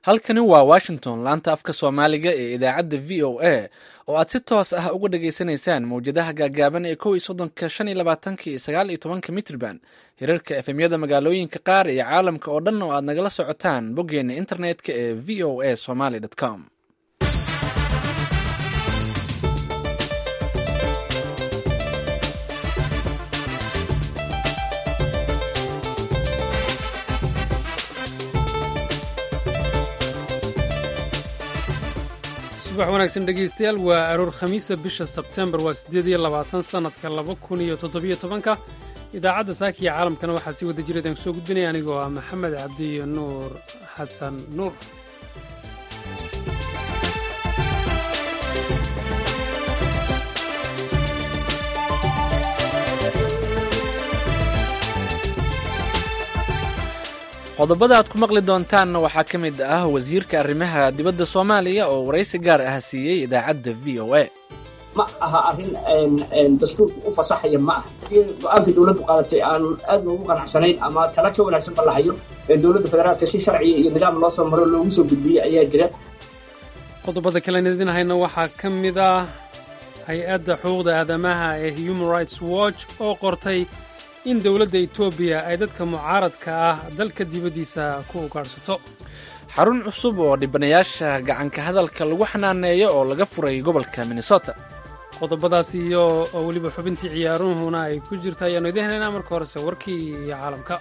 halkani waa washington laanta afka soomaaliga ee idaacadda v o a oo aad si toos ah uga dhageysanaysaan mawjadaha gaagaaban ee kow iyo soddonka shan iyo labaatanka iyo sagaal iyo tobanka mitrban hirarka efemyada magaalooyinka qaar iyo caalamka oo dhan oo aad nagala socotaan boggeena internetka ee v o a somaly com subax wanaagsan dhegaystayaal waa aroor khamiisa bisha sebtembar waa siddeed iyo labaatan sannadka laba kun iyo toddobiyo tobanka idaacadda saakiya caalamkana waxaa sii wada jiradaan kusoo gudbinaya anigoo ah maxamed cabdi iyo nuur xasan nuur qodobada aad ku maqli doontaanna waxaa ka mid ah wasiirka arrimaha dibadda soomaaliya oo waraysi gaar ah siiyey idaacadda v o a ma aha arrin dastuurka u fasaxaya ma aha go-aanka dowladdu qaadatay aan aad loogu qanacsanayn ama tala ka wanaagsan ba lahayo dowladda federaalka si sharciya iyo nidaam loo soo maro loogu soo gudbiyey ayaa jira qodobada kalen idin hayna waxaa ka mid ah hay-adda xuquuqda aadamaha ee human rights watch oo qortay in dowladda etoobiya ay dadka mucaaradka ah dalka dibaddiisa ku ugaadhsato xarun cusub oo dhibanayaasha gacanka hadalka lagu xanaaneeyo oo laga furay gobolka minnesota qodobadaas iyo oo weliba xubintii ciyaaruhuna ay ku jirta ayaannu idiin helaynaa marka horese warkii iyo caalamka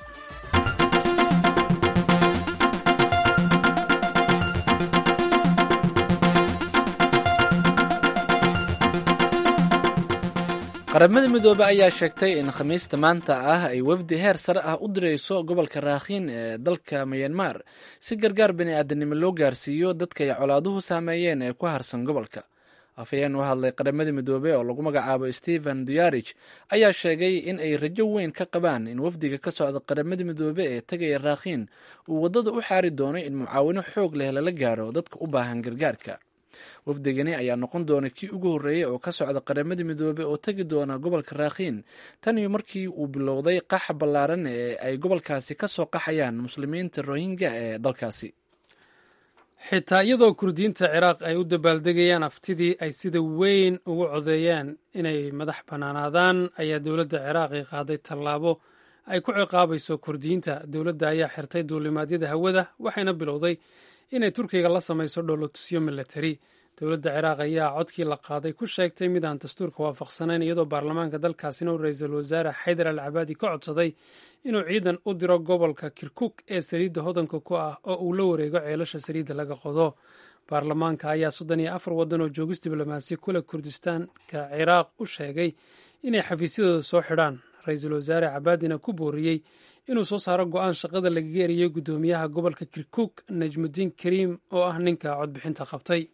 qaramada midoobe ayaa sheegtay in khamiista maanta ah ay wafdi heer sare ah u dirayso gobolka raakhiin ee dalka mayanmar si gargaar bani aadanimo loo gaarsiiyo dadka ay colaaduhu saameeyeen ee ku harsan gobolka afhayeen u hadlay qaramada midoobe oo lagu magacaabo stephen duyarich ayaa sheegay in ay rajo weyn ka qabaan in wafdiga ka socda qaramada midoobe ee tegaya raakhiin uu waddada u xaari doono in mucaawino xoog leh lala gaaro dadka u baahan gargaarka wafdigani ayaa noqon doona kii ugu horreeyey oo ka socda qaramada midoobe oo tegi doona gobolka raakhiin tan iyo markii uu bilowday qaxa ballaaran ee ay gobolkaasi ka soo qaxayaan muslimiinta rohingya ee dalkaasi xitaa iyadoo kurdiyiinta ciraaq ay u dabaaldegayaan aftidii ay sida weyn ugu codeeyeen inay madax bannaanaadaan ayaa dowladda ciraaqi qaaday tallaabo ay ku ciqaabayso kurdiyiinta dowladda ayaa xirtay duulimaadyada hawada waxayna bilowday inay turkiga la samayso dhoolotusyo milatari dowladda ciraaq ayaa codkii la qaaday ku sheegtay mid aan dastuurka waafaqsanayn iyadoo baarlamaanka dalkaasina u ra-iisul wasaare xaydar al cabaadi ka codsaday inuu ciidan u diro gobolka kirkuk ee saliidda hodanka ku ah oo uu la wareego ceelasha saliidda laga qodo baarlamaanka ayaa soddon iyo afar waddan oo joogis diblomaasi kule kurdistaanka ciraaq u sheegay inay xafiisyadooda soo xidhaan ra-iisul wasaare cabaadina ku booriyey inuu soo saaro go-aan shaqada lagaga eriyey guddoomiyaha gobolka kirkuk najmudiin kariim oo ah ninka codbixinta qabtay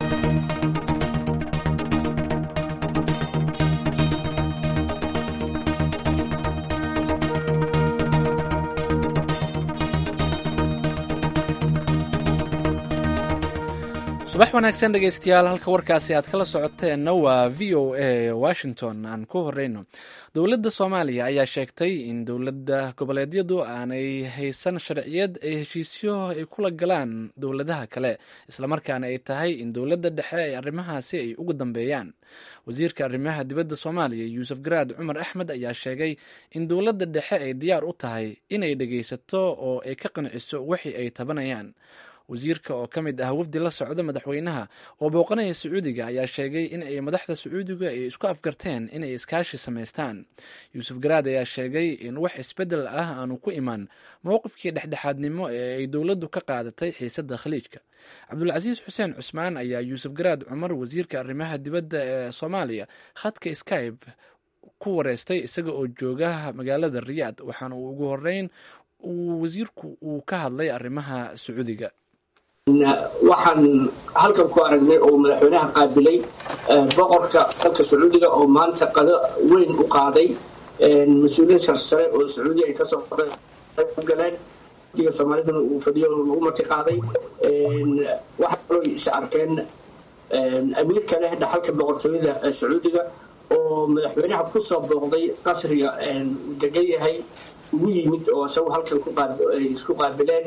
subax wanaagsan dhegaystayaal halka warkaasi aad kala socoteenna waa v o a washington aan ku horeyno dowladda soomaaliya ayaa sheegtay in dowladda goboleedyadu aanay haysan sharciyad ay heshiisyo ay kula galaan dowladaha kale islamarkaana ay tahay in dowladda dhexe ay arrimahaasi ay ugu dambeeyaan wasiirka arrimaha dibadda soomaaliya yuusuf garaad cumar axmed ayaa sheegay in dowladda dhexe ay diyaar u tahay inay dhegaysato oo ay ka qanciso wixii ay tabanayaan wasiirka oo ka mid ah wafdi la socda madaxweynaha oo booqanaya sacuudiga ayaa sheegay in ay madaxda sacuudiga ay isku afgarteen inay iskaashi samaystaan yuusuf garaad ayaa sheegay in wax isbeddel ah aanu ku imaan mowqifkii dhexdhexaadnimo ee ay dowladdu ka qaadatay xiisadda khaliijka cabdulcasiis xuseen cusmaan ayaa yuusuf garaad cumar wasiirka arrimaha dibadda ee soomaaliya khadka skybe ku wareystay isaga oo jooga magaalada riyaad waxaana uu ugu horeyn uu wasiirku uu ka hadlay arrimaha sacuudiga waxaan halkan ku aragnay oo madaxweynaha qaabilay boqorka dalka sacuudiga oo maanta qado weyn u qaaday mas-uuliyiin sarsare oo sacuudiya ay kasoo galeen diga soomaalidana uu fadhiyo lagu marti qaaday waxaa kaloo is arkeen amiirka leh dhaxalka boqortooyada sacuudiga oo madaxweynaha kusoo booqday qasriga uu degan yahay ugu yimid oo isagu halkan isku qaabileen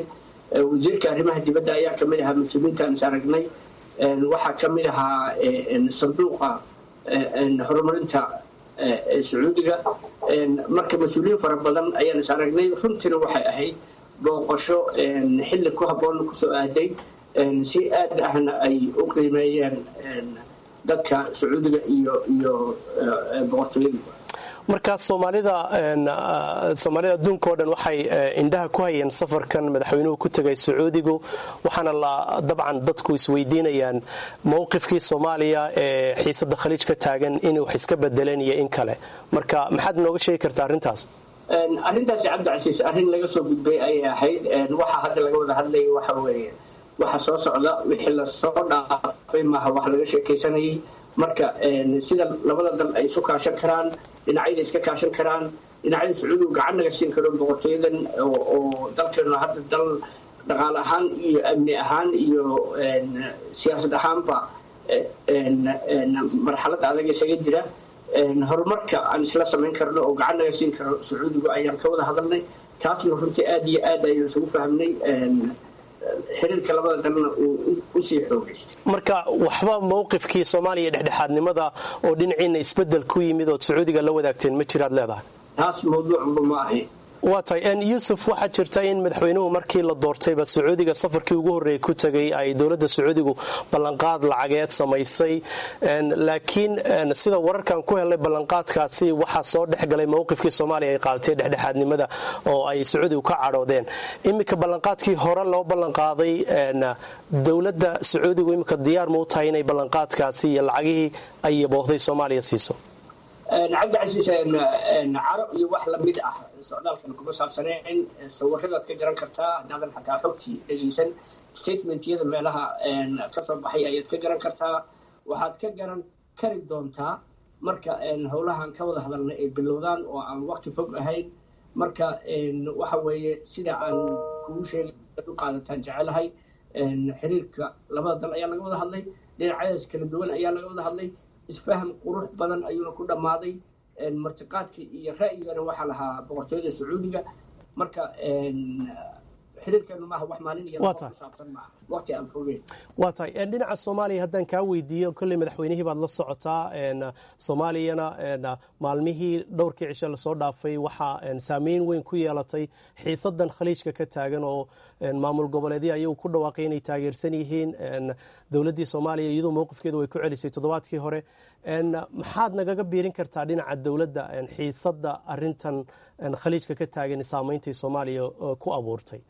wasiirka arrimaha dibadda ayaa kamid ahaa mas-uuliyiintaan is aragnay waxaa kamid ahaa sanduuqa horumarinta sacuudiga marka mas-uuliyiin fara badan ayaan is aragnay runtiina waxay ahayd booqasho xilli ku habboon kusoo aaday si aad ahna ay u qiimeeyeen dadka sacuudiga iyo iyo boqortooyada markaas soomaalida soomaalida adduunka o dhan waxay indhaha ku hayeen safarkan madaxweynuhu ku tegay sacuudigu waxaana la dabcan dadku isweydiinayaan mowqifkii soomaaliya ee xiisada khaliij ka taagan inay wax iska bedeleen iyo in kale marka maxaad nooga sheegi kartaa arrintaas arrintaasi cabdicasiis arrin laga soo gudbay ayay ahayd waxaa hadda laga wada hadlaya waxa weeye waxa soo socda wixii lasoo dhaafay maaha wax laga sheekaysanayay marka sida labada dal ay isu kaashan karaan dhinacyada iska kaashan karaan dhinacyada sacuudigu gacan naga siin karo boqortooyadan oo dalkeenu hadda dal dhaqaale ahaan iyo amni ahaan iyo siyaasad ahaanba marxalad adag isaga jira horumarka aan isla samayn karno oo gacan naga siin karo sacuudigu ayaan ka wada hadalnay taasna runtii aad iyo aad ayaan isugu fahmnay xiriirka labada dalna uu usii xoogaysto marka waxba mowqifkii soomaaliya dhexdhexaadnimada oo dhinaciina isbedel ku yimid ood sacuudiga la wadaagteen ma jiraad leedahay taas mawduucba ma ahayn waa tahay yuusuf waxaa jirta in madaxweynuhu markii la doortayba sacuudiga safarkii ugu horreeyay ku tegay ay dowladda sacuudigu ballanqaad lacageed samaysay laakiin sida wararkan ku helay ballanqaadkaasi waxaa soo dhexgalay mowqifkii soomaaliya ay qaadatay dhexdhexaadnimada oo ay sacuudigu ka cadhoodeen iminka ballanqaadkii hore loo ballanqaaday dowladda sacuudigu iminka diyaar ma u tahay inay ballanqaadkaasi iyo lacagihii ay yaboohday soomaaliya siiso cabdicasiis caro iyo wax lamid ah socdaalkan kuma saabsaneen sawiradaad ka garan kartaa haddaadan xataa xogtii dhegaysan statementyada meelaha kasoo baxay ayaad ka garan kartaa waxaad ka garan kari doontaa marka howlahan ka wada hadalna ay bilowdaan oo aan waqti fog ahayn marka waxa weeye sida aan kugu sheegay u qaadataan jecelahay xiriirka labada dal ayaa laga wada hadlay dhinacyadaas kala duwan ayaa laga wada hadlay isfaham qurux badan ayuuna ku dhammaaday martiqaadkii iyo ra'yigana waxaa lahaa boqortooyada sacuudiga marka xiriirkeenu maaha wax maalin iyo kusaabsan maaha waqti aan fogeen waa tahay dhinaca soomaaliya haddaan kaa weydiiyo kolley madaxweynihii baad la socotaa soomaaliyana maalmihii dhowrkii cishe lasoo dhaafay waxaa saameyn weyn ku yeelatay xiisadan khaliijka ka taagan oo maamul goboleedya ayagu ku dhawaaqay inay taageersan yihiin dowladdii soomaaliya iyadoo mowqifkeedu way ku celisay toddobaadkii hore maxaad nagaga biirin kartaa dhinaca dowladda xiisadda arintan khaliijka ka taagan saameyntay soomaaliya ku abuurtay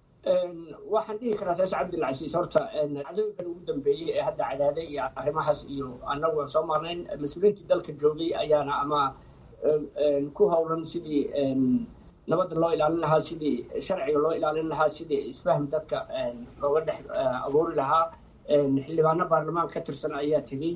waxaan dhihi karaa saas cabdilcasiis horta cadooyinkan ugu dambeeyey ee hadda cadaaday iyo arrimahaas iyo annagu aan soo marnayn mas-uuliyiintii dalka joogay ayaana ama ku howlan sidii nabadda loo ilaalin lahaa sidii sharciga loo ilaalin lahaa sidii isfahm dadka looga dhex abuuri lahaa xildhibaano baarlamaan ka tirsan ayaa tegey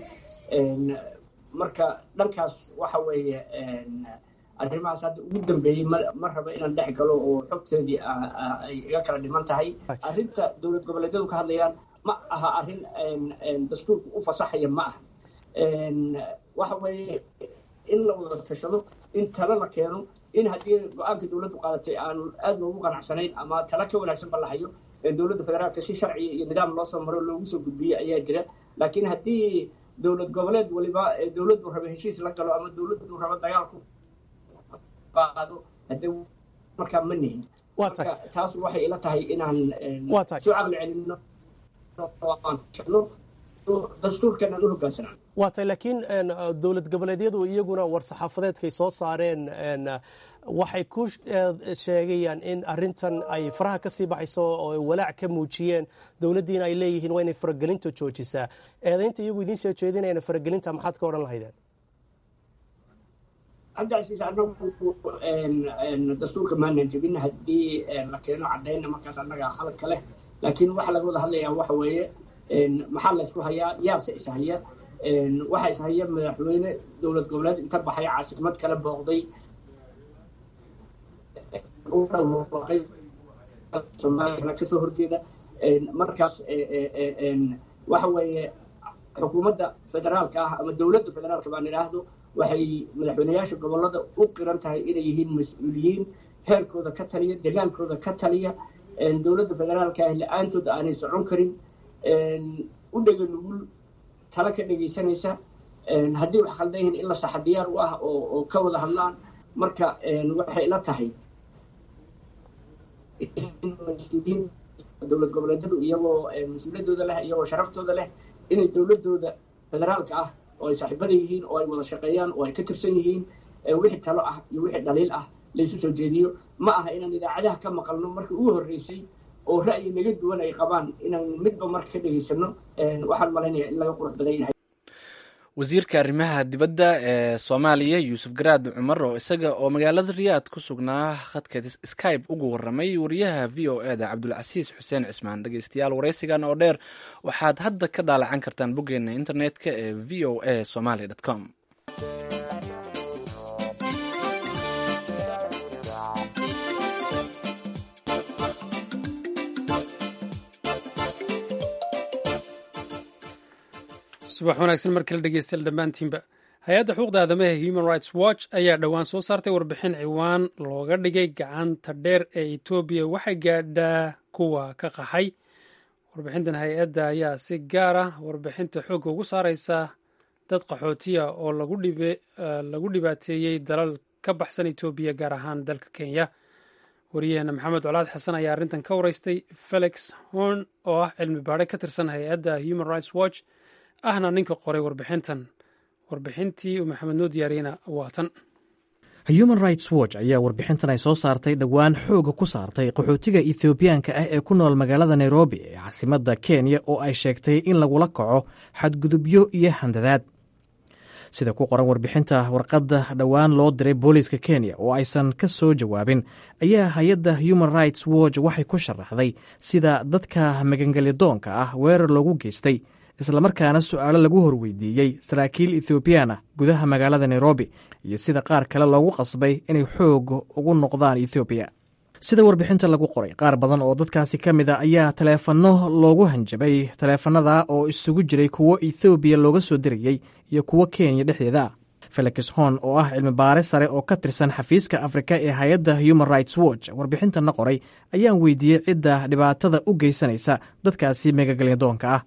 marka dhankaas waxa weeye arrimahaas hadda ugu dambeeyey ma raba inaan dhex galo oo xogteedii ay iga kala dhiman tahay arrinta dowlad goboleedyadu ka hadlayaan ma aha arrin dastuurku u fasaxaya ma aha waxa weeye in la wada tashado in talo la keeno in haddii go-aanka dowladdu qaadatay aan aad loogu qanacsanayn ama talo ka wanaagsan ba la hayo dowladda federaalka si sharciya iyo nidaam loo soo maro loogu soo gudbiyey ayaa jira laakiin haddii dowlad goboleed waliba dowladdu raba heshiis la galo ama dowladdu raba dagaalku qaado hadee markaa ma nihin marka taas waxay ila tahay inaan soo caqli celino dastuurkan aan u hogaansanaan waa tahay laakiin dowlad goboleedyadu iyaguna war-saxaafadeedkay soo saareen waxay ku sheegayaan in arintan ay faraha ka sii baxayso oo walaac ka muujiyeen dowladdiina ay leeyihiin waa inay faragelinta joojisaa eedaynta iyagu idiin soo jeedinayana faragelinta maxaad ka odhan lahaydeen cabdicasiis anagu dastuurka maanan jebin haddii la keeno cadayna markaas annaga khaladka leh laakiin waxa laga wada hadlayaa waxa weeye maxaa laysku hayaa yaase ishaya waxaa ishaya madaxweyne dowlad goboleed inta baxay caasimad kala booqday soomaaliyana kasoo horjeeda markaas waxa weeye xukuumadda federaalka ah ama dowladda federaalka baan idhaahdo waxay madaxweyneyaasha gobolada u qiran tahay inay yihiin mas-uuliyiin heerkooda ka taliya degaankooda ka taliya dowladda federaalka ah la-aantood aanay socon karin u dhega nugul tala ka dhegaysanaysa haddii wax khaldan yihiin in la saxa diyaar u ah oo ka wada hadlaan marka waxay ila tahay mas-uuliyiin dowlad goboleedyadu iyagoo mas-uuliyadooda leh iyagoo sharaftooda leh inay dowladooda federaalka ah oo ay saaxiibada yihiin oo ay wada shaqeeyaan oo ay ka tirsan yihiin wixii talo ah iyo wixii dhaliil ah laysu soo jeediyo ma aha inaan idaacadaha ka maqalno markii ugu horreysay oo ra'yi naga duwan ay qabaan inaan midba marka ka dhegaysano waxaan malaynaya in laga qurux badan yahay wasiirka arrimaha dibadda ee soomaaliya yuusuf garaad cumar oo isaga oo magaalada riyaad ku sugnaa khadka skybe ugu waramay wariyaha v o e da cabdulcasiis xuseen cismaan dhegeystayaal waraysigan oo dheer waxaad hadda ka daalacan kartaan boggeena internetka ee v o a somaly com subax wanaagsan mar kale dhegeystayaal dhammaantiinba hay-adda xuquuqda aadamaha human rights watch ayaa dhowaan soo saartay warbixin ciwaan looga dhigay gacanta dheer ee etoobiya waxay gaadhaa kuwa ka qaxay warbixintan hay-adda ayaa si gaar ah warbixinta xoogga ugu saareysa dad qaxootiya oo lagu dhibaateeyey dalal ka baxsan etoobiya gaar ahaan dalka kenya wariyaheena maxamed colaad xasan ayaa arrintan ka wareystay felix horn oo ah cilmi baadhe ka tirsan hay-adda human rights watch ahna ninka qoray warbixintan warbixintii uu maxamed noo diyaariyena waa tan human rights watch ayaa warbixintan ay soo saartay dhowaan xooga ku saartay qaxootiga ethoobiyaanka ah ee ku nool magaalada nairobi ee caasimadda kenya oo ay sheegtay in lagula kaco xadgudubyo iyo handadaad sida ku qoran warbixinta warqadda dhowaan loo diray booliiska kenya oo aysan ka soo jawaabin ayaa hay-adda human rights watch waxay ku sharaxday sida dadka magangelyadoonka ah weerar loogu geystay islamarkaana su-aalo lagu horweydiiyey saraakiil ethoobiyan ah gudaha magaalada nairobi iyo sida qaar kale loogu qasbay inay xoog ugu noqdaan ethoobiya sida warbixinta lagu qoray qaar badan oo dadkaasi ka mid a ayaa taleefanno loogu hanjabay taleefanada oo isugu jiray kuwo ethoobiya looga soo dirayey iyo kuwo kenya dhexdeeda ah felix hon oo ah cilmi baare sare oo ka tirsan xafiiska afrika ee hay-adda human rights watch warbixintana qoray ayaan weydiiyey cidda dhibaatada u geysanaysa dadkaasi megagelyadoonka ah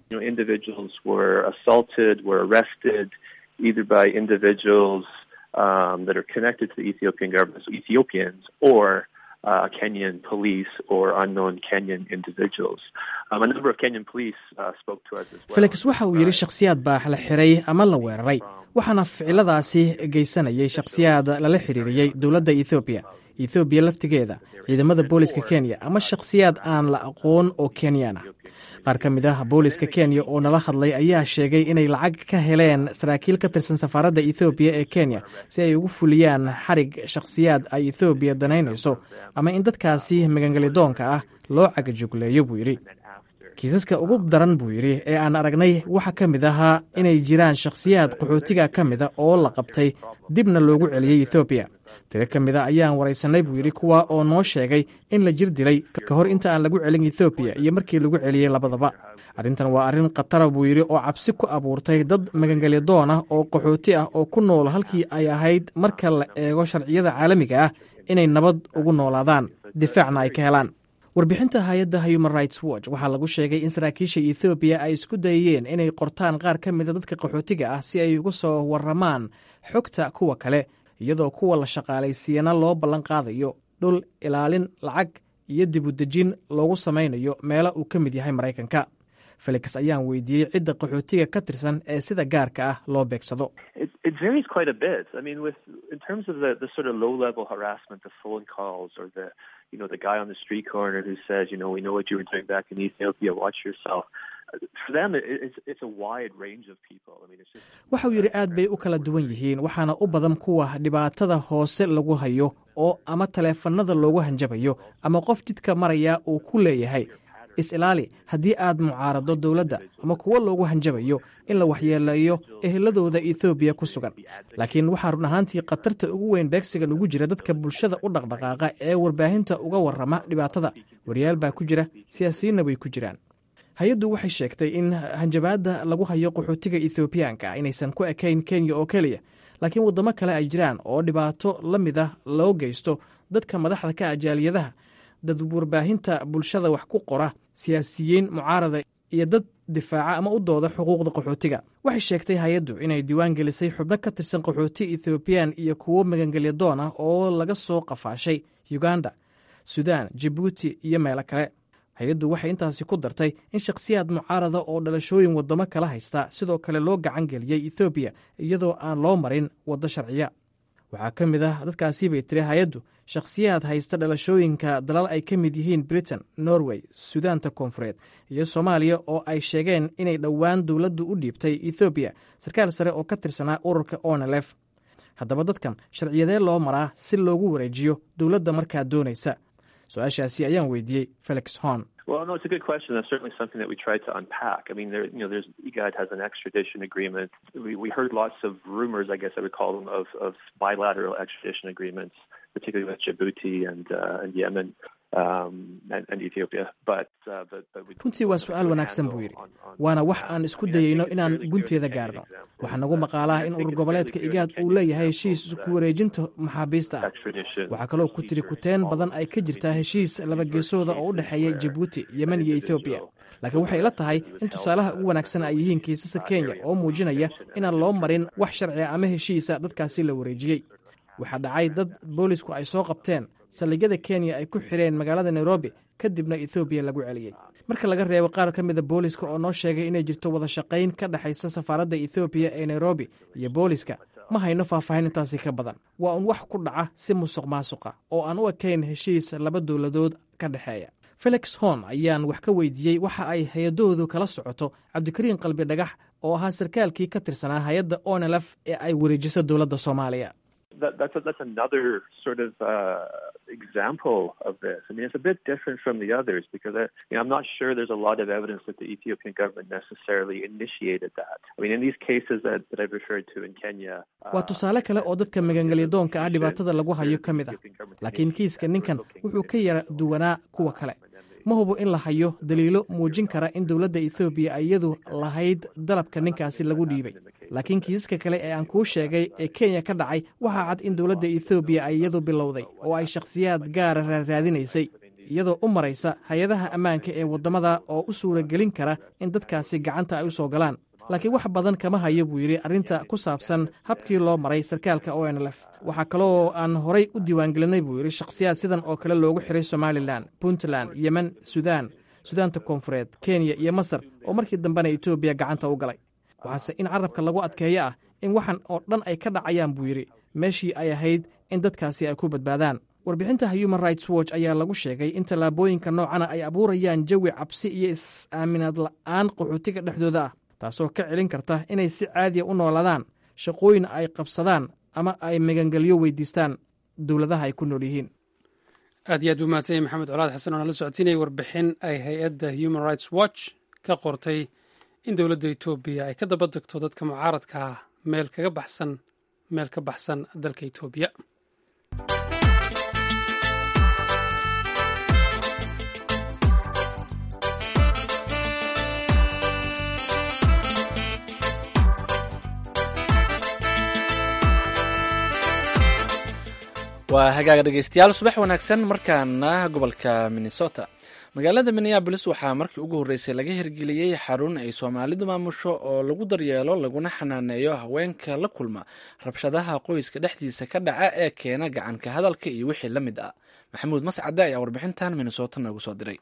Uh, Kenyan police or unknown Kenyan individuals. Um, a number of Kenyan police uh, spoke to us as well. felix waxa uu yidhi shakhsiyaad baa la xiray ama la weeraray waxaana ficiladaasi geysanayay shakhsiyaad lala xiriiriyey dowladda ethoobiya ethoobiya laftigeeda ciidamada booliska kenya ama shakhsiyaad aan la aqoon oo kenyaan ah qaar ka mid ah booliska kenya oo nala hadlay ayaa sheegay inay lacag ka heleen saraakiil ka tirsan safaaradda ethoobiya ee kenya si ay ugu fuliyaan xarig shakhsiyaad ay ethoobiya danaynayso ama in dadkaasi magangelidoonka ah loo cagajugleeyo buu yidhi kiisaska ugu daran buu yidhi ee aan aragnay waxaa ka mid ahaa inay jiraan shakhsiyaad qaxootiga ka mida oo la qabtay dibna loogu celiyey ethoobiya tiro ka mida ayaan waraysanay buu yidhi kuwa oo noo sheegay in la jir dilay ka hor inta aan lagu celin ethoobiya iyo markii lagu celiyey labadaba arrintan waa arrin khatara buu yidhi oo cabsi ku abuurtay dad magangelyadoon ah oo qaxooti ah oo ku nool halkii ay ahayd marka la eego sharciyada caalamiga ah inay nabad ugu noolaadaan difaacna ay ka helaan warbixinta hay-adda human rights watch waxaa lagu sheegay in saraakiisha ethoobiya ay isku dayeen inay qortaan qaar ka mida dadka qaxootiga ah si ay uga soo waramaan xogta kuwa kale iyadoo kuwa la shaqaalaysiiyana loo ballan qaadayo dhul ilaalin lacag iyo dibudejin loogu samaynayo meelo uu ka mid yahay maraykanka felix ayaan weydiiyey cidda qaxootiga ka tirsan ee sida gaarka ah loo beegsado you know, the guy on the street corner who says, you know, we know what you were doing back in Ethiopia, watch yourself. For them, it's, it's a wide range of people. I mean, it's just... waxa uu yidhi aad bay u kala duwan yihiin waxaana u badan kuwa dhibaatada hoose lagu hayo oo ama taleefanada loogu hanjabayo ama qof jidka maraya uu ku leeyahay is-ilaali haddii aad mucaarado dowladda ama kuwo loogu hanjabayo in la waxyeeleeyo eheladooda ethoobiya ku sugan laakiin waxaa run ahaantii khatarta ugu weyn beegsigan ugu jira dadka bulshada u dhaqdhaqaaqa ee warbaahinta uga warrama dhibaatada wariyaal baa ku jira siyaasiyiinna way ku jiraan hay-addu waxay sheegtay in hanjabaadda lagu hayo qaxootiga ethoobiyaanka inaysan ku ekayn kenya oo keliya laakiin waddamo kale ay jiraan oo dhibaato la mid ah loo geysto dadka madaxda ka ajaaliyadaha dad warbaahinta bulshada wax ku qora siyaasiyiin mucaarada iyo dad difaaca ama u dooda xuquuqda qaxootiga waxay sheegtay hay-addu inay diiwaan gelisay xubno ka tirsan qaxooti ethoobiyan iyo kuwo magangelya doon ah oo laga soo qafaashay uganda sudan jabuuti iyo meelo kale hay-addu waxay intaasi ku dartay in shakhsiyaad mucaarada oo dhalashooyin waddamo kala haysta sidoo kale loo gacan geliyey ethoobiya iyadoo aan loo marin waddo sharciya waxaa ka mid ah dadkaasi bay tiri hay-addu shakhsiyaad haysta dhalashooyinka dalal ay ka mid yihiin britain norway sudaanta koonfureed iyo soomaaliya oo ay sheegeen inay dhowaan dowladdu u dhiibtay ethoobiya sarkaal sare oo ka tirsanaa ururka onelef haddaba dadkan sharciyadee loo maraa si loogu wareejiyo dowladda markaa doonaysa su-aashaasi ayaan weydiiyey felix horn Well, no, it's a good question. That's certainly something that we tried to unpack. I mean, there, you know, there's IGAD has an extradition agreement. We, we heard lots of rumors, I guess I would call them, of, of bilateral extradition agreements, particularly with Djibouti and uh, and Yemen. runtii waa su-aal wanaagsan buu yidhi waana wax aan isku dayeyno inaan gunteeda gaarno waxaa nagu maqaalaha in urur goboleedka igaad uu leeyahay heshiis ku wareejinta maxaabiista ah waxaa kaloo ku tiri kuteen badan ay ka jirtaa heshiis labageesooda oo u dhexeeya jabuuti yemen iyo ethoobiya laakiin waxay ila tahay in tusaalaha ugu wanaagsan ay yihiin kiisasa kenya oo muujinaya inaan loo marin wax sharciga ama heshiisa dadkaasi la wareejiyey waxaa dhacay dad boolisku ay soo qabteen saldhigyada kenya ay ku xireen magaalada nairobi kadibna ethoobiya lagu celiyey marka laga reebo qaar ka mida booliska oo noo sheegay inay jirto wada shaqayn ka dhexaysa safaaradda ethoobiya ee nairobi iyo booliska ma hayno faahfaahin intaasi ka badan waa un wax ku dhaca si musuq maasuqa oo aan u ekayn heshiis laba dowladood ka dhexeeya felix horn ayaan wax ka weydiiyey waxa ay hay-adahoodu kala socoto cabdikariin qalbi dhagax oo ahaa sarkaalkii ka tirsanaa hay-adda onelf ee ay wareejiso dowladda soomaaliya that, that's a, that's another sort of uh, example of this. I mean, it's a bit different from the others because I, you know, I'm not sure there's a lot of evidence that the Ethiopian government necessarily initiated that. I mean, in these cases that, that I've referred to in Kenya. waa tusaale kale oo dadka magangelyadoonka ah dhibaatada lagu hayo ka mid ah laakiin kiiska ninkan wuxuu ka yara duwanaa kuwa kale ma hubo in la hayo daliilo muujin kara in dowladda ethoobiya ay iyadu lahayd dalabka ninkaasi lagu dhiibay laakiin kiisaska kale ee aan kuu sheegay ee kenya ka dhacay waxaa cad in dowladda ethoobiya ay iyadu bilowday oo ay shakhsiyaad gaara raaraadinaysay iyadoo u maraysa hay-adaha ammaanka ee waddamada oo u suuragelin kara in dadkaasi gacanta ay u soo galaan laakiin wax badan kama hayo buu yidhi arrinta ku saabsan habkii loo maray sarkaalka onlf waxaa kaloo aan horay u diiwaangelinay buu yidhi shakhsiyaad sidan oo kale loogu xiray somalilan puntland yemen sudan sudaanta koonfureed kenya iyo masar oo markii dambena etoobiya gacanta u galay waxaase in carabka lagu adkeeyo ah in waxan oo dhan ay ka dhacayaan buu yidhi meeshii ay ahayd in dadkaasi ay ku badbaadaan warbixinta human rights watch ayaa lagu sheegay in tallaabooyinka noocana ay abuurayaan jawi cabsi iyo is-aaminaad la'aan qaxootiga dhexdooda ah taasoo ka celin karta inay si caadiya u noolaadaan shaqooyin ay qabsadaan ama ay magangelyo weydiistaan dowladaha ay ku nool yihiin aad iyo aad buu mahadsanyay maxamed colaad xasan oo nala socodsiinaya warbixin ay hay-adda human rights watch ka qortay in dowladda etoobiya ay ka daba degto dadka mucaaradka ah meel kaga baxsan meel ka baxsan dalka etoobiya waa hagaaga dhegeystayaal subax wanaagsan markaana gobolka minnesota magaalada minneabolis waxaa markii ugu horreysay laga hirgeliyey xarun ay soomaalidu maamusho oo lagu daryeelo laguna xanaaneeyo haweenka la kulma rabshadaha qoyska dhexdiisa ka dhaca ee keena gacanka hadalka iyo wixii la mid ah maxamuud mascade ayaa warbixintan minnesota noogu soo diray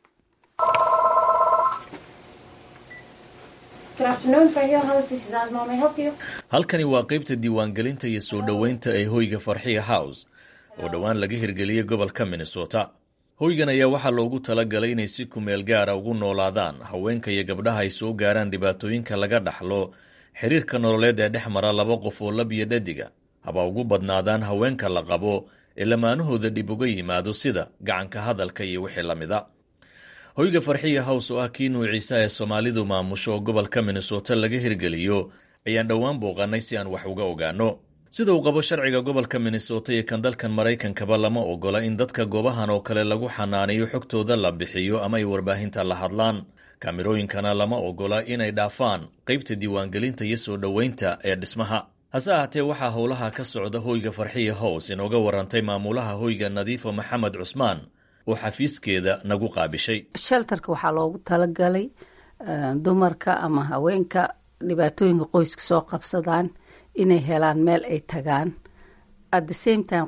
halkani waa qaybta diiwaangelinta iyo soo dhoweynta ee hoyga farxiya house oo dhowaan laga hirgeliyey gobolka minnesota hoygan ayaa waxaa loogu talagalay inay si kumeel gaara ugu noolaadaan haweenka iyo gabdhaha ay soo gaaraan dhibaatooyinka laga dhaxlo xiriirka nololeed ee dhex mara laba qof oo lab iyo dhadiga haba ugu badnaadaan haweenka la qabo ee lamaanahooda dhib uga yimaado sida gacanka hadalka iyo wixii la mida hoyga farxiya hows oo ah kii nuuciisa ee soomaalidu maamusho oo gobolka minnesota laga hirgeliyo ayaan dhowaan booqanay si aan wax uga ogaano sida uu qabo sharciga gobolka minnesota iyo kan dalkan maraykankaba lama ogola in dadka goobahan oo kale lagu xanaanayo xogtooda la bixiyo ama ay warbaahinta la hadlaan kaamirooyinkana lama ogola inay dhaafaan qaybta diiwaangelinta iyo soo dhoweynta ee dhismaha hase ahaatee waxaa howlaha ka socda hoyga farxiya hows inooga warantay maamulaha hoyga nadiifo maxamed cusmaan oo xafiiskeeda nagu qaabishay sheltarka waxaa loogu talagalay dumarka ama haweenka dhibaatooyinka qoyska soo qabsadaan inay helaan meel ay tagaan at the same time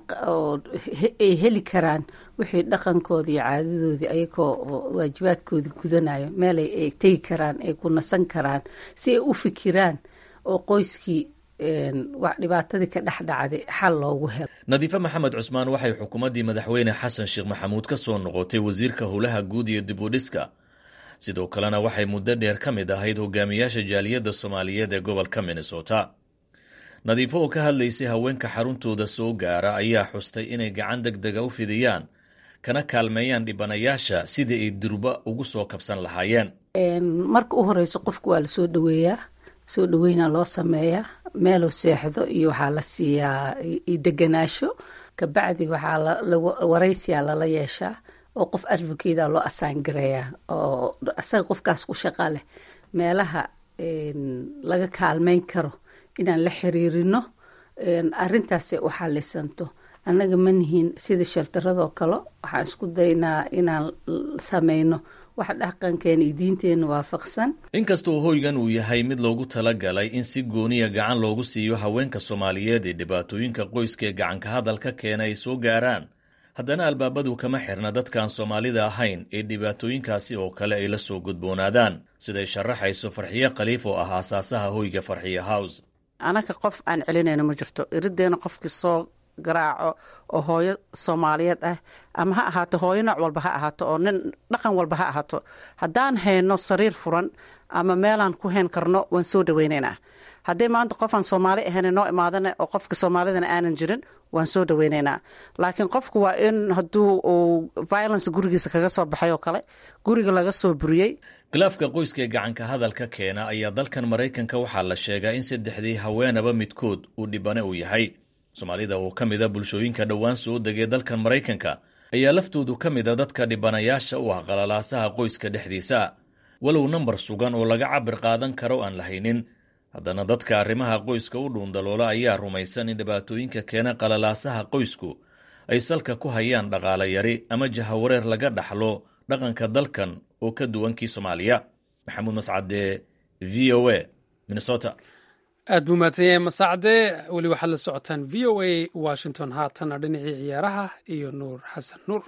ay heli karaan wixii dhaqankoodii iyo caadadoodii ayagoo waajibaadkoodii gudanayo meel ay tegi karaan ay ku nasan karaan si ay u fikiraan oo qoyskii dhibaatadii ka dhex dhacday xal loogu helo nadiife maxamed cusmaan waxay xukuumaddii madaxweyne xasan sheekh maxamuud ka soo noqotay wasiirka howlaha guud iyo dib u dhiska sidoo kalena waxay muddo dheer ka mid ahayd hogaamiyaasha jaaliyadda soomaaliyeed ee gobolka minnesota nadiifo oo ka hadlaysay haweenka xaruntooda soo gaara ayaa xustay inay gacan deg dega u fidiyaan kana kaalmeeyaan dhibanayaasha sidii ay durba ugu soo kabsan lahaayeen marka u horeyso qofku waa lasoo dhaweeyaa soo dhaweynaa loo sameeyaa meeluu seexdo iyo waxaa la siiyaa deganaasho kabacdi waxaa waraysiyaa lala yeeshaa oo qof advocata loo asaangareeyaa oo asaga qofkaas ku shaqa leh meelaha laga kaalmeyn karo inaan la xiriirino arintaasay u xalisanto annaga ma nihiin sida sheltaradoo kale waxaan isku daynaa inaan sameyno wax dhaqankeena iyo diinteena waafaqsan inkastoo hoygan uu yahay mid loogu talagalay in si gooniya gacan loogu siiyo haweenka soomaaliyeed ee dhibaatooyinka qoyska ee gacanka hadalka keena ay soo gaaraan haddana albaabadu kama xirna dadkaan soomaalida ahayn ee dhibaatooyinkaasi oo kale ay la soo gudboonaadaan siday sharaxayso farxiyo khaliif oo ah aasaasaha hoyga farxiyo house anaga qof aan celinayno ma jirto irideena qofkii soo garaaco oo hooyo soomaaliyeed ah ama ha ahaato hooyo nooc walba ha ahaato oo nin dhaqan walba ha ahaato haddaan hayno sariir furan ama meelaan ku hayn karno waan soo dhaweynaynaa haddii maanta qofaan soomaali ahayn noo imaadana oo qofka soomaalidana aanan jirin waan soo dhaweynaynaa laakiin qofku waa in hadduu uu violence gurigiisa kaga soo baxay oo kale guriga laga soo buriyey khilaafka qoyska ee gacanka hadalka keena ayaa dalkan maraykanka waxaa la sheegaa in saddexdii haweenaba midkood uu dhibane uu yahay soomaalida oo ka mida bulshooyinka dhowaan soo degay dalkan maraykanka ayaa laftoodu ka mida dadka dhibanayaasha u ah qalalaasaha qoyska dhexdiisa walow nambar sugan oo laga cabir qaadan karo aan la haynin haddana dadka arrimaha qoyska u dhuundaloola ayaa rumaysan in dhibaatooyinka keena qalalaasaha qoysku ay salka ku hayaan dhaqaale yari ama jahawareer laga dhaxlo dhaqanka dalkan oo ka duwankii soomaaliya maxamuud mascade v o a minnesota aad buu mahadsan yahay masaacde weli waxaad la socotaan v o a washington haatanna dhinacii ciyaaraha iyo nuur xasan nuur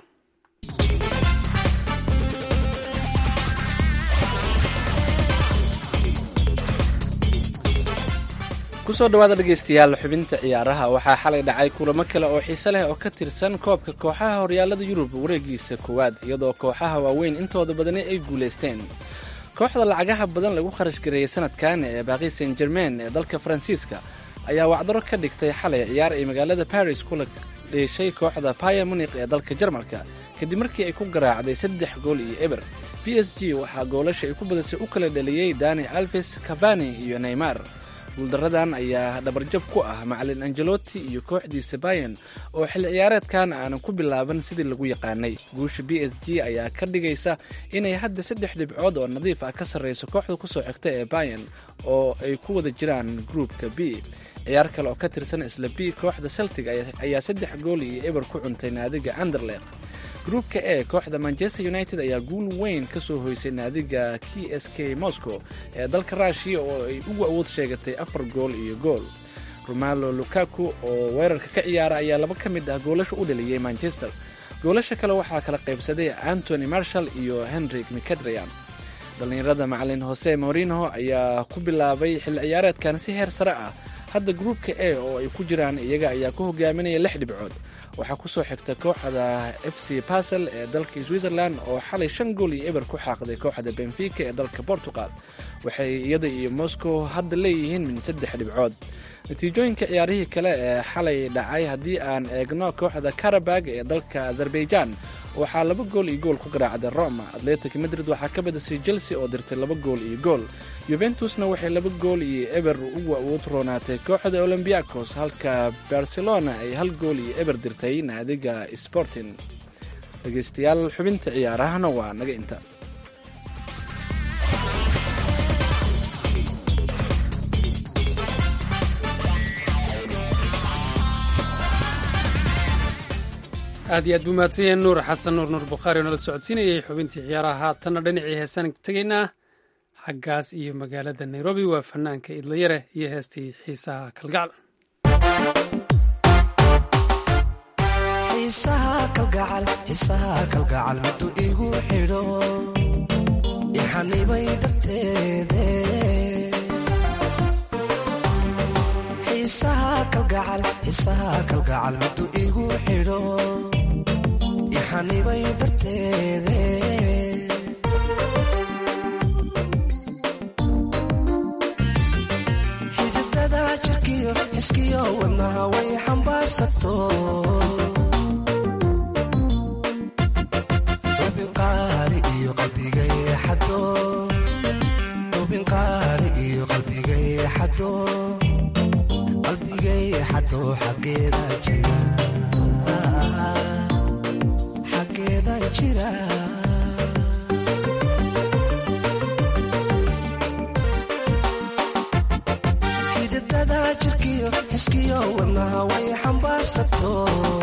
kusoo dhawaada dhegaystayaal xubinta ciyaaraha waxaa xalay dhacay kulamo kale oo xiise leh oo ka tirsan koobka kooxaha horyaalada yurub wareegiisa koowaad iyadoo kooxaha waaweyn intooda badani ay guulaysteen kooxda lacagaha badan lagu kharash gareeyey sanadkan ee baaqi saint germain ee dalka faransiiska ayaa wacdaro ka dhigtay xalay ciyaar ay magaalada baris kula dheeshay kooxda baya munik ee dalka jarmalka kadib markii ay ku garaacday saddex gool iyo eber b s g waxaa goolasha ay ku badisay u kala dhaliyey dani alves cavani iyo neymar guuldaradan ayaa dhabarjab ku ah macalin angeloti iyo kooxdiisa bayan oo xilli ciyaareedkan aanan ku bilaaban sidii lagu yaqaanay guusha b s g ayaa ka dhigaysa inay hadda saddex dhibcood oo nadiif ah ka sarreyso kooxda kusoo xigta ee bayan oo ay ku wada jiraan gruupka b ciyaar kale oo ka tirsan isla b kooxda celtic ayaa saddex gool iyo eber ku cuntay naadiga anderleq gruupka e kooxda manchester united ayaa guul weyn ka soo hoysay naadiga k s k moscow ee dalka ruushiya oo ay ugu awood sheegatay afar gool iyo gool romalo lukaku oo weerarka ka ciyaara ayaa laba ka mid ah goolasha u dhaliyey manchester goolasha kale waxaa kala qaybsaday antony marshall iyo henrik micadrian dhallinyarada macalin hose morino ayaa ku bilaabay xilli ciyaareedkan si heer sare ah hadda gruupka e oo ay ku jiraan iyaga ayaa ku hogaaminaya lix dhibcood waxaa kusoo xigta kooxda f c basel ee dalka switzerland oo xalay shan gool iyo eber ku xaaqday kooxda benfica ee dalka portugal waxay iyada iyo moscow hadda leeyihiin min saddex dhibcood natiijooyinka ciyaarihii kale ee xalay dhacay haddii aan eegno kooxda karabag ee dalka azerbaijan waxaa laba gool iyo gool ku garaacday roma atletic madrid waxaa ka badisay chelsea oo dirtay laba gool iyo gool yuventusna waxay laba gool iyo eber ugu awood roonaatay kooxda olombiakos halka barcelona ay hal gool iyo eber dirtay naadiga sporting dhegaystayaal xubinta ciyaarahana waa naga inta aad iyo aad buu mahadsanyahay nuur xasan nuur nuur bukhaari oo nala socodsiinayay xubintii ciyaaraha haatanna dhinacii heesaan tegaynaa xaggaas iyo magaalada nairobi waa fanaanka idlayare iyo heestii xiisaha kalgacal xiisaha kalgacal xiisaha kalgacal middu igu xidho ixanibay darteede xiisaha kalgacal xiisaha kalgacal middu igu xidho ixanibay darteede xididada jirkiyo xiskiyo wadnaha way xambaarsato ubinqaali iyo qalbigay xado ubinqaali iyo qalbigay xado qalbigay xado xaggeeda jira xaggeeda jira xididada jirkiyo xiskiyo wadnaha way xambaarsato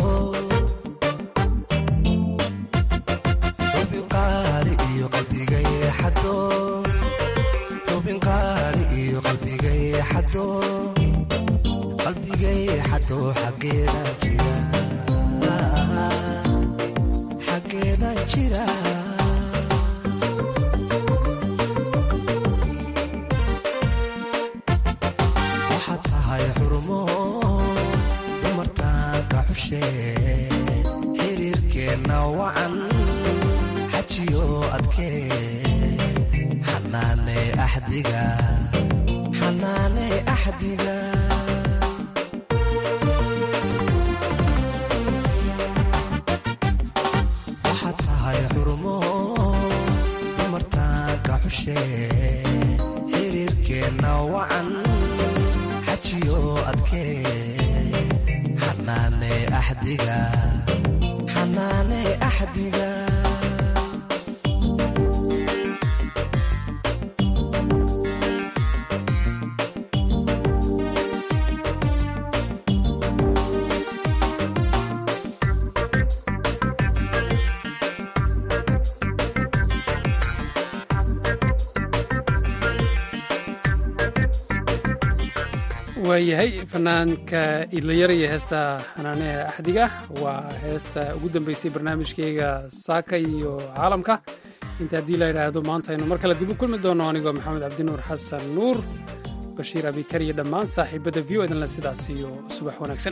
ubinqaali iyo qalbigay xado ubinqaali iyo qalbigay xado qalbigay xado xaggeeda jira xaggeeda jira waxaad tahay xurumo dumartaanka xushe xiriirkeenna wacan xajiyo adkee xanaane axdiga xanaane axdiga waxaad tahay xurumo dumartaanka xushe xiriirkeenna wacan xajiyo adkee xanaane axdiga xanaane axdiga waayahay fanaanka idlayar iyo heesta xanaaneha axdiga waa heesta ugu dambeysay barnaamijkeyga saaka iyo caalamka inta haddii la yidhaahdo maanta aynu mar kale dib u kulmi doono anigoo maxamed cabdinuur xasan nuur bashiir abikar iyo dhammaan saaxiibadda v o edanle sidaas iyo subax wanaagsan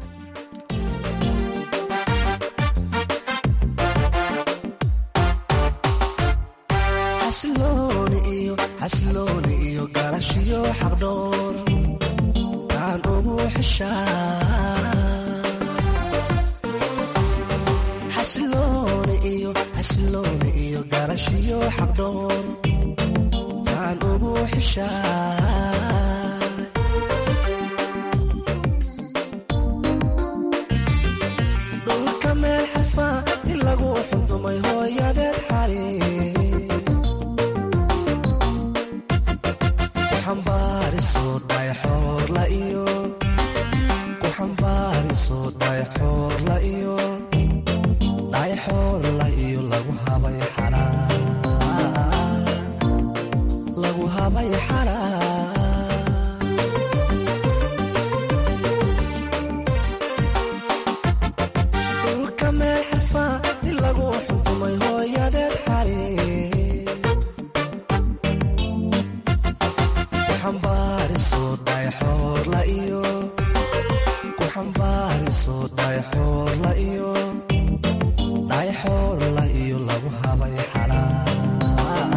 xasilooni iyo xasilooni iyo galashiyo xaqdhoor taan ugu xishaa xasilooni iyo xasilooni iyo galashiyo xaqdhoor taan ugu xishaa dhulka meel xarfa in lagu xundumay hooyadeed xali kuxambaariso dhayxoorla iyo kuxambaariso dhayxoorla iyo dhayxoorla iyo lagu habay xalaa lagu habay xalaa dhulka meel xarfa in lagu xuntumay hooyadeed xali kuxambaariso dhayxoorla iyo kuxambaariso dhayxoorla iyo dhayxoorla iyo lagu habay xalaa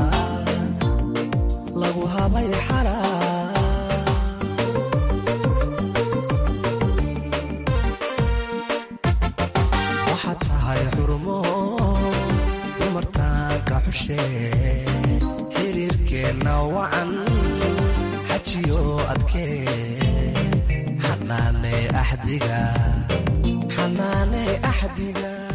lagu habay xalaa waxaad tahay xurumo dumartaanka xushe xiriirkeenna wacan xajiyo adkee xanaane axdiga xanaane axdiga